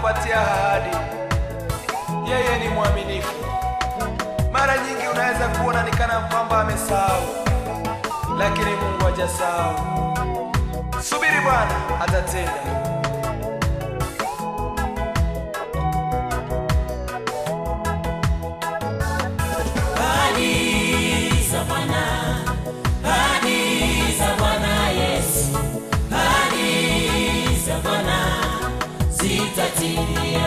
anapokupatia ahadi, yeye ni mwaminifu. Mara nyingi unaweza kuona ni kana kwamba amesahau, lakini Mungu hajasahau. Subiri Bwana atatenda. Ahadi za Bwana, ahadi za Bwana Yesu, ahadi za Bwana zitatimia.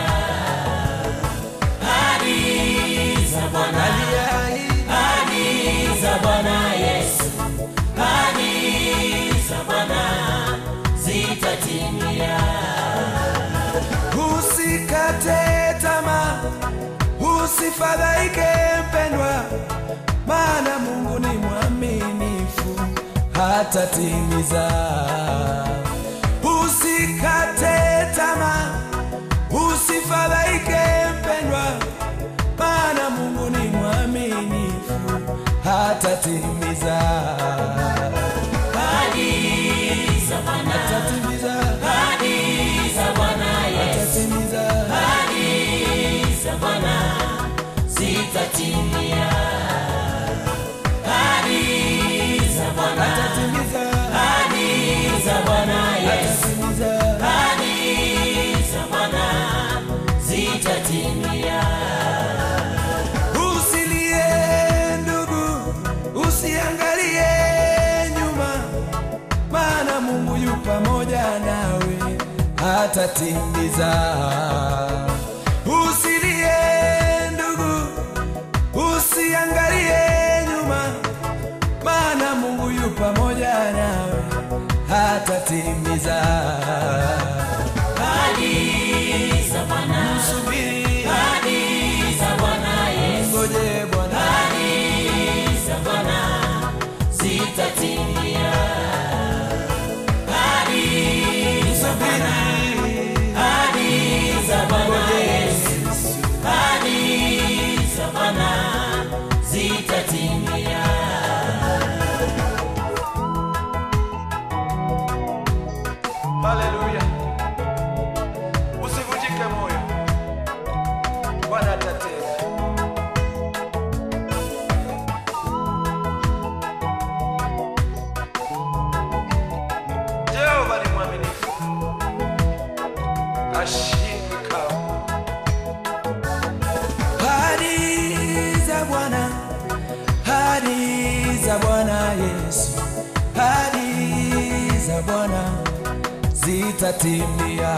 Ahadi za Bwana, ahadi za Bwana Yesu, ahadi za Bwana zitatimia. Usikate tamaa, usifadhaike mpendwa, maana Mungu ni mwaminifu, hatatimiza. Usikate tamaa, usifadhaike mpendwa, maana Mungu ni mwaminifu, hatatimiza. Ahadi za Bwana, Hatatimiza, ahadi za Bwana Yesu hatatimiza. Ahadi za Bwana zitatimia. Ahadi za Bwana, Hatatimiza, ahadi za Bwana Yesu, hatatimiza. ahadi za Bwana zitatimia. Usilie ndugu, usiangalie nyuma, maana Mungu yu pamoja nawe, hatatimiza. Usilie ndugu, usiangalie nyuma, maana Mungu yu pamoja nawe, hatatimiza. Ahadi za Bwana, Subiri, ahadi za Bwana Yesu, ngoje Bwana. ahadi za Bwana zitatimia. Ahadi za Bwana Ahadi za Bwana Yesu, ahadi za Bwana zitatimia. Haleluya! Usivunjike moyo, Bwana atatenda. Jehova ni mwaminifu, hashindwi kamwe. Ahadi za Bwana, ahadi za Bwana Yesu, ahadi za Bwana zitatimia.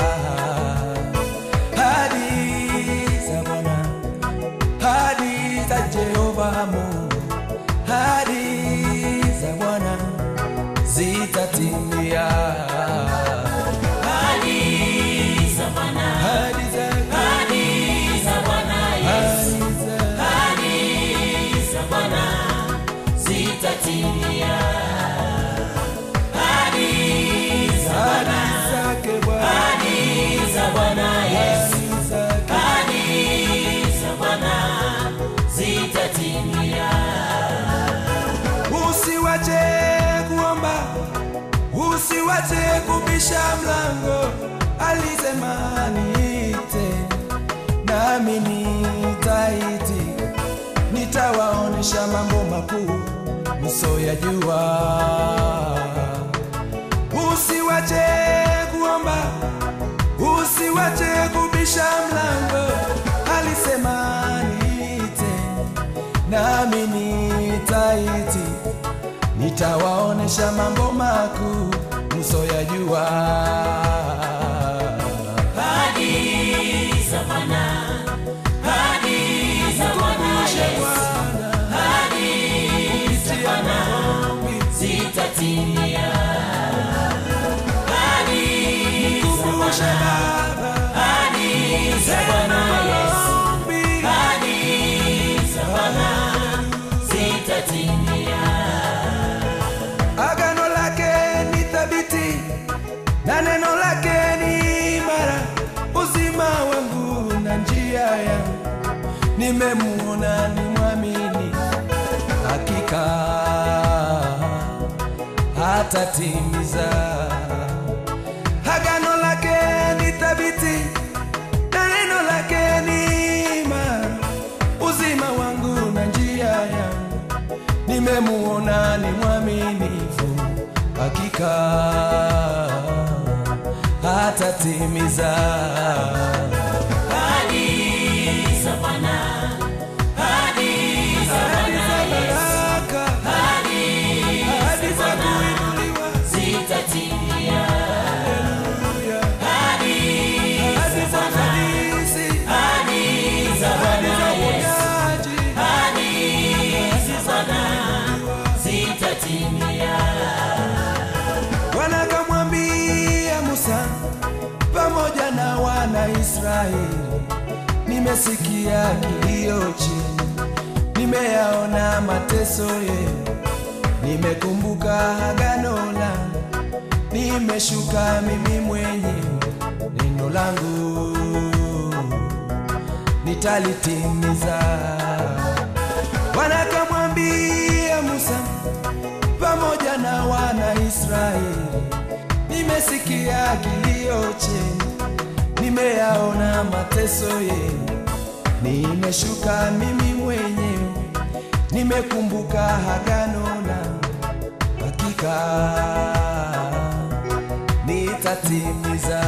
Ahadi za Bwana, ahadi za Jehova Mungu, ahadi za Bwana zitatimia. Ahadi za Bwana, Ahadi za ahadi za Bwana Yesu, ahadi za ahadi za Bwana zitatimia. Ahadi za Bwana, ahadi zake Bwana, ahadi za Bwana Yesu, ahadi zake ahadi za Bwana zitatimia. Usiwache kuomba, usiwache kubisha mlango. Alisema niite, nami nitaiti, nitawaonesha mambo makuu msoyajua. Usiwache kuomba, usiwache kubisha mlango. Alisema niite, nami nitaiti, nitawaonesha mambo makuu msoyajua. Ahadi za Bwana, ahadi za Bwana Yesu, ahadi za Bwana zitatimia. Ahadi za Bwana, ahadi za Bwana Yesu, ahadi za Bwana zitatimia. Agano lake ni thabiti na neno lake ni imara, uzima wangu na njia yangu, nimemuona ni mwamini, hakika hatatimiza. Agano lake ni thabiti zake ni imara, uzima wangu na njia yangu. Nimemuona ni mwaminifu, hakika hatatimiza. Ahadi za Bwana, ahadi za Bwana Baraka, ahadi za kuinuliwa, zitatimia. ahadi za ufanisi, Ahadi za ahadi za Bwana Yesu, uponyaji. ahadi za Bwana zitatimia. Bwana akamwambia Musa pamoja na wana Israeli, nimesikia kilio chenu, nimeyaona mateso yenu, nimekumbuka agano langu, nimeshuka mimi mwenyewe, neno langu nitalitimiza. Bwana akamwambia Musa pamoja na wana Israeli, nimesikia kilio chenu, nimeyaona mateso yenu, nimeshuka mimi mwenyewe, nimekumbuka agano langu, hakika nitatimiza.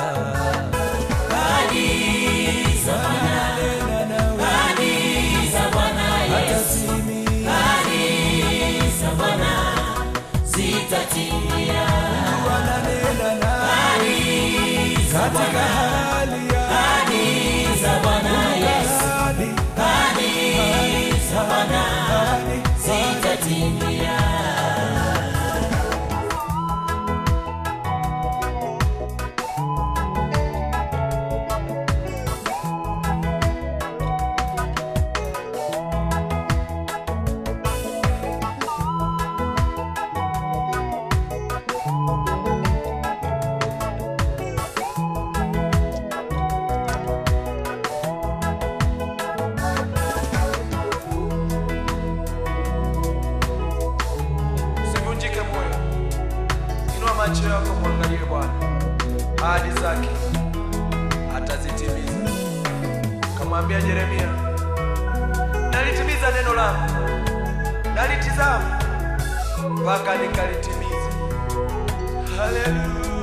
Ahadi za Bwana, Nena nawe, ahadi za Bwana Yesu, atatimia. ahadi za Bwana zitatimia. Bwana nena nawe, Ahadi za katika Bwana, hali ya ahadi za Bwana Yesu, hadi ahadi za Bwana hadi zitatimia. Usivunjike moyo, inua macho yako, mwangalie Bwana, ahadi zake atazitimiza. Kamwambia Yeremia, nalitimiza neno langu, nalitizama mpaka nikalitimiza. Haleluya.